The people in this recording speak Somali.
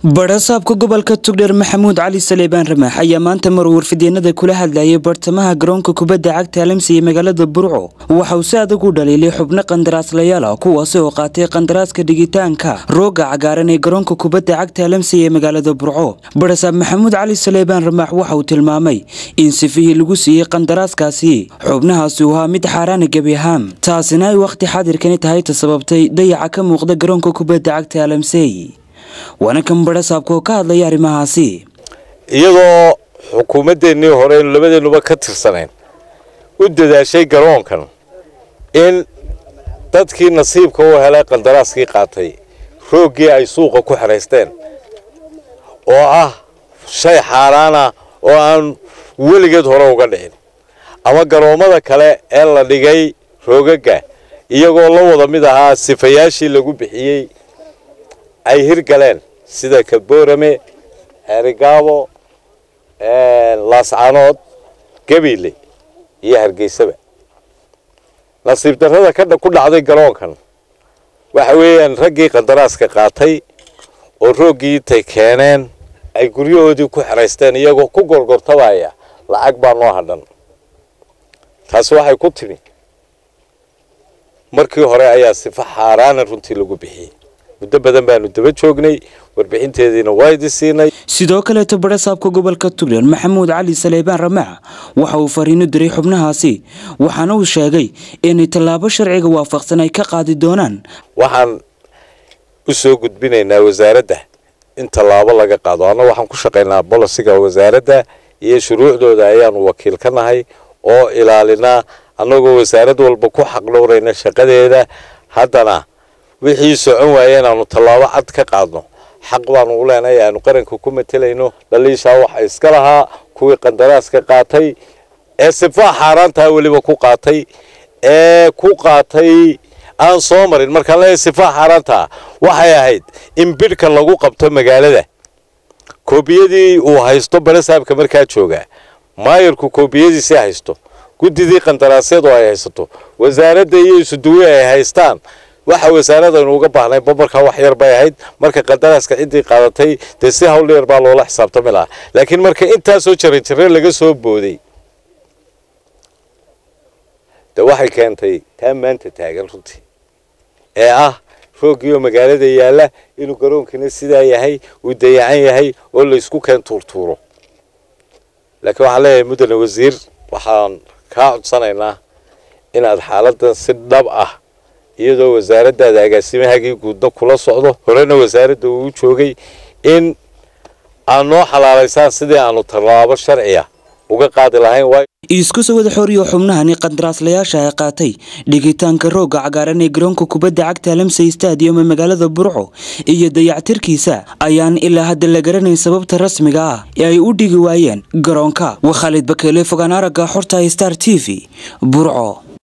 badhasaabka gobolka tugdheer maxamuud cali saleebaan ramaax ayaa maanta mar warfideenada kula hadlayay bartamaha garoonka kubadda cagta alamsi ee magaalada burco waxa uu si adag u dhaliilay xubno qandaraaslayaal ah kuwaasi oo qaatay qandaraaska dhigitaanka rooga cagaaran ee garoonka kubadda cagta alamsi ee magaalada burco badhasaab maxamuud cali saleebaan ramaax waxa uu tilmaamay in sifihii lagu siiyey qandaraaskaasi xubnahaasi uu ahaa mid xaaraana gebi ahaan taasina ay wakhti xaadirkani tahay ta sababtay dayaca ka muuqda garoonka kubadda cagta alamsey waana kan badhasaabka oo ka hadlaya arrimahaasi iyadoo xukuumaddeenii hore aynu labadeennuba ka tirsanayn u dadaashay garoonkan in dadkii nasiibka u helay qandaraaskii qaatay rooggii ay suuqa ku xeraysteen oo ah shay xaaraan ah oo aan weligeed hore uga dhicin ama garoommada kale ee la dhigay roogaga iyagoo la wada mid ahaa sifayaashii lagu bixiyey ay hirgaleen sida kaboorame xeerigaabo laascanood gabiile iyo hargeysaba nasiib darrada ka ku dhacday garoonkan waxa weeyaan raggii qandaraaska qaatay oo rooggii intay keeneen ay guryahoodii ku xeraysteen iyagoo ku gorgortabaya lacag baa noo hadhan taasi waxay ku timi markii hore ayaa sifa xaaraana runtii lagu bixiyey muddo badan baanu daba joognay warbixinteediina waa idi siinay sidoo kaleeto badhasaabka gobolka tugdheer maxamuud cali saleebaan ramaax waxa uu fariino diray xubnahaasi waxaana uu sheegay inay tallaabo sharciga waafaqsan ay ka qaadi doonaan waxaan u soo gudbinaynaa wasaaradda in tallaabo laga qaado anna waxaan ku shaqaynaa bolosiga wasaaradda iyo shuruucdooda ayaanu wakiil ka nahay oo ilaalinaa annagoo wasaarad walba ku xaqdhowrayna shaqadeeda haddana wixii socon waaya inaanu tallaabo cad ka qaadno xaq baanu u leenahay aanu qaranka ku matelayno dhaliishaa waxa iska lahaa kuwii qandaraaska qaatay ee sifaa xaaraantaa weliba ku qaatay ee ku qaatay aan soo marin markaan leeyahay sifaa xaaraantaa waxay ahayd in bidhka lagu qabto magaalada koobiyadii uu haysto barasaabka markaa jooga maayarku koobiyadiisii haysto guddidii qandaraasyadu ay haysato wasaaradda iyo isuduwe ay haystaan waxa wasaaradaynu uga baahnay babarkaa wax yar bay ahayd marka qandaraaska ciddii qaadatay dee si hawl yar baa loola xisaabtami lahaa laakiin marka intaasoo jaran jare laga soo booday de waxay keentay taa maanta taagan runtii ee ah rooggiioo magaalada yaalla inuu garoonkiina sidaa yahay uu dayacan yahay oo laysku keen tuurtuuro laakiin waxaan leeyahay muddane wasiir waxaan kaa codsanaynaa inaad xaaladdan si dhab ah iyadoo wasaaraddaada agaasimahagii guudna kula socdo horena wasaaradda uu joogay in aad noo xalaalaysaan sidii aanu tallaabo sharciya uga qaadi lahayn isku soo wada xooriyo xubnahani qandaraaslayaasha ay qaatay dhigitaanka roogga cagaaran ee garoonka kubadda cagta alamsey stadium ee magaalada burco iyo dayactirkiisa ayaan ilaa hadda la garanayn sababta rasmiga ah ee ay u dhigi waayeen garoonka waa khaalid bakeele fogaan aragga xorta star t v burco